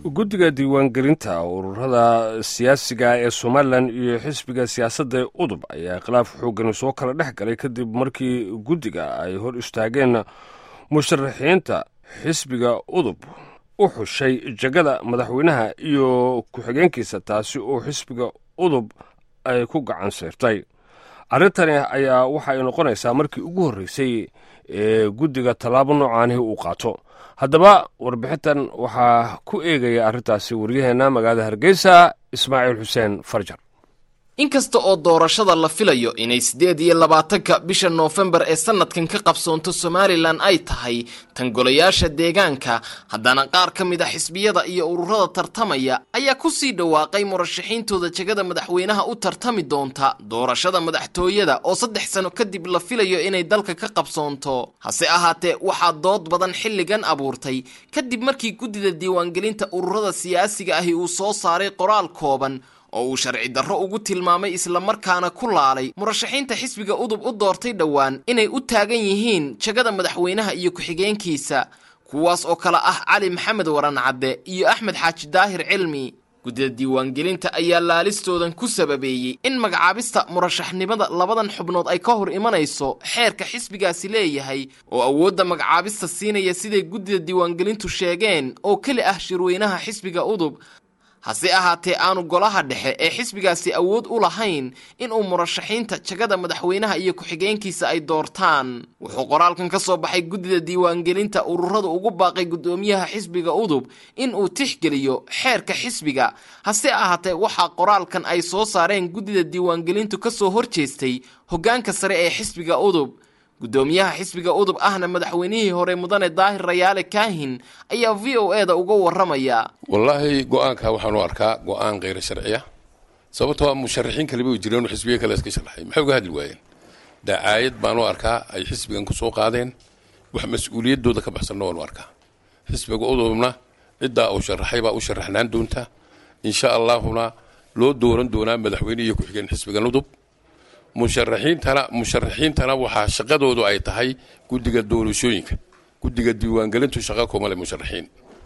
guddiga diiwaangelinta ururada siyaasiga ee somalilan iyo xisbiga siyaasadda udub ayaa khilaaf xoogani soo kala dhex galay kadib markii guddiga ay hor istaageen musharaxiinta xisbiga udub u xushay jegada madaxweynaha iyo ku-xigeenkiisa taasi oo xisbiga udub ay ku gacan sayrtay arrintani ayaa waxa ay noqonaysaa markii ugu horreysay ee guddiga tallaabo noocaanihi uu qaato haddaba warbixintan waxaa ku eegaya arrintaasi waryaheenna magaalada hargeysa ismaaciil xuseen farjar inkasta oo doorashada la filayo inay siddeed iyo labaatanka bisha noofembar ee sanadkan ka qabsoonto somalilan ay tahay tan golayaasha deegaanka haddana qaar ka mid a xisbiyada iyo ururada tartamaya ayaa ku sii dhawaaqay murashaxiintooda jegada madaxweynaha u tartami doonta doorashada madaxtooyada oo saddex sano kadib la filayo inay dalka ka qabsoonto hase ahaatee waxaa dood badan xilligan abuurtay kadib markii guddida diiwaangelinta ururada siyaasiga ahi uu soo saaray qoraal kooban oo uu sharci darro ugu tilmaamay islamarkaana ku laalay murashaxiinta xisbiga udub u doortay dhowaan inay u taagan yihiin jegada madaxweynaha iyo ku-xigeenkiisa kuwaas oo kale ah cali maxamed waran cadde iyo axmed xaaji daahir cilmi guddida diiwaangelinta ayaa laalistoodan ku sababeeyey in magacaabista murashaxnimada labadan xubnood ay ka hor imanayso xeerka xisbigaasi leeyahay oo awoodda magacaabista siinaya siday guddida diiwaangelintu sheegeen oo keli ah shirweynaha xisbiga udub hase ahaatee aanu golaha dhexe ee xisbigaasi awood u lahayn inuu murashaxiinta jagada madaxweynaha iyo ku-xigeenkiisa ay doortaan wuxuu qoraalkan ka soo baxay guddida diiwaangelinta ururada ugu baaqay guddoomiyaha xisbiga udub inuu tixgeliyo xeerka xisbiga hase ahaatee waxaa qoraalkan ay soo saareen guddida diiwaangelintu ka soo horjeestay hoggaanka sare ee xisbiga udub guddoomiyaha xisbiga udub ahna madaxweynihii hore mudane daahir rayaale kaahin ayaa v o e da uga warramaya wallaahi go-aanka waxaan u arkaa go-aan kheyra sharciya sababtoo a musharaxiin kaleba way jireen oo xisbiya kale iska sharaxay maxay uga hadli waayeen dacaayad baan u arkaa ay xisbigan ku soo qaadeen wax mas-uuliyaddooda ka baxsanna waan u arkaa xisbiga udubna ciddaa uu sharaxay baa u sharaxnaan doonta insha allaahuna loo dooran doonaa madaxweyne iyo ku-xigeen xisbigan udub musharaxiintana musharaxiintana waxaa shaqadoodu ay tahay guddiga doorashooyinka guddiga diiwaangelintu shaqa kuma leh musharaxiin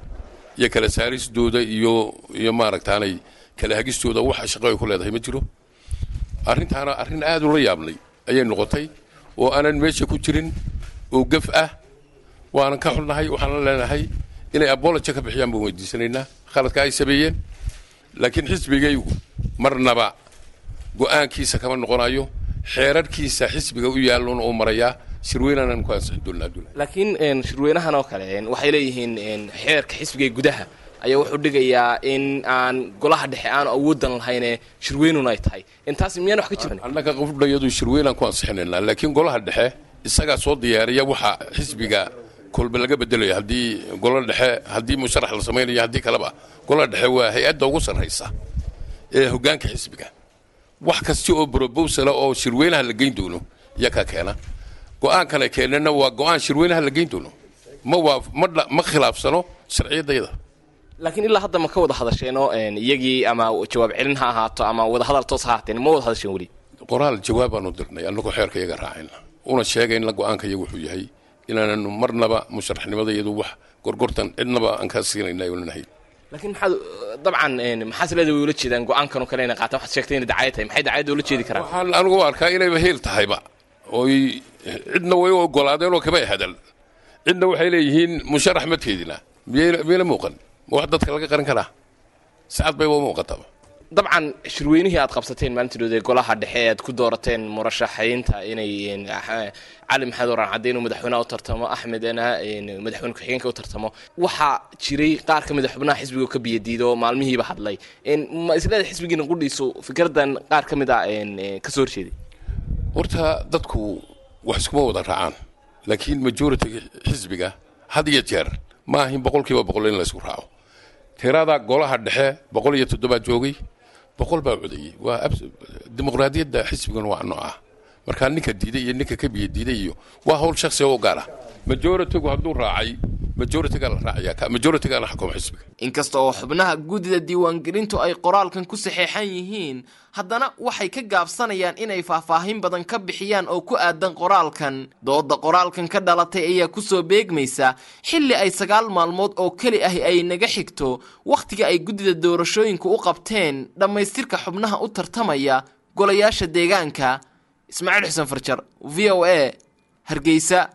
iyo kala saarisdooda iyo iyo maaragtaanay kala hagistooda waxa shaqo ay ku leedahay ma jiro arrintaana arrin aada ula yaabnay ayay noqotay oo aanan meesha ku jirin oo gaf ah waanan ka xulnahay waxaanan leenahay inay aboloja ka bixiyaan baan weydiisanaynaa khaladka ay sameeyeen laakiin xisbigaygu marnaba go-aankiisa kama noqonayo xeerarkiisa xisbiga u yaalloona uu marayaa shirweynanan ku ansixin doonaa laakiin shirweynahan oo kale waxay leeyihiin xeerka xisbiga gudaha ayaa wuxuu dhigayaa in aan golaha dhexe aanu awoodan lahayne shirweynuna ay tahay intaas miyaan wax ka jiran annaga qofdhayadu shirweynaan ku ansixinaynaa laakiin golaha dhexe isagaa soo diyaariya waxa xisbiga kolba laga bedelayo haddii gola dhexe haddii musharax la samaynayo haddii kaleba golaha dhexe waa hay-adda ugu sarraysa ee hoggaanka xisbiga wax kasta oo brobosala oo shirweynaha la geyn doono iyo ka keena go-aankan ay keenana waa go-aan shirweynaha la geyn doono ma waa ma ma khilaafsano sharciyaddayada laakiin ilaa hadda ma ka wada hadasheenoo iyagii ama jawaab celin ha ahaato ama wadahadal toos ha ahaateen ma wada hadasheen weli qoraal jawaabaanu dirnay annagoo xeerka iyaga raacayna una sheegayna go-aanka iyaga wuxuu yahay inaananu marnaba musharaxnimada iyadu wax gorgortan cidnaba aan ka siinayna olanahay laakiin maxaad dabcan maxaas leeda way ula jeedaan go-aankan oo kale inay qaataan waxaad sheegtay inay dacayad tahay maxay dacayadda ula jeedi karaan waxaan anigu u arkaa inayba heel tahayba oy cidna way u ogolaadeen oo kama hadal cidna waxay leeyihiin musharax ma teedina miyayna muuqan ma wax dadka laga qaran karaa sacad bayba u muuqataba dabcan shirweynihii aad qabsateen maalintidood ee golaha dhexe ee aad ku doorateen murashaxiinta inay cali maxamed waran cadde inuu madaxweynaha u tartamo axmedna madaxweyne ku-xigeenka u tartamo waxaa jiray qaar ka mid a xubnaha xisbiga ka biyadiido maalmihiiba hadlay ma isleeda xisbigiina qudhiisu fikradan qaar ka mid a ka soo horjeeday horta dadku wax iskuma wada raacaan laakiin majority xisbiga had iyo jeer ma ahin boqol kiiba boqol in la isku raaco tirada golaha dhexe boqol iyo toddoba joogay boqol baa codayey waa dimuqraadiyadda xisbigan waa nooca markaa ninka diiday iyo ninka ka biya diiday iyo waa hawl shaksiga u gaara majoritigu hadduu raacay majoritiga la raacaya ka majoritiga la xukumo xisbiga inkasta oo xubnaha guddida diiwaangelintu ay qoraalkan ku saxeexan yihiin haddana waxay ka gaabsanayaan inay faahfaahin badan ka bixiyaan oo ku aadan qoraalkan dooda qoraalkan ka dhalatay ayaa kusoo beegmaysa xilli ay sagaal maalmood oo keli ah ay naga xigto wakhtiga ay guddida doorashooyinka u qabteen dhammaystirka xubnaha u tartamaya golayaasha deegaanka ismaaciil xuseen farjar v o a hargeysa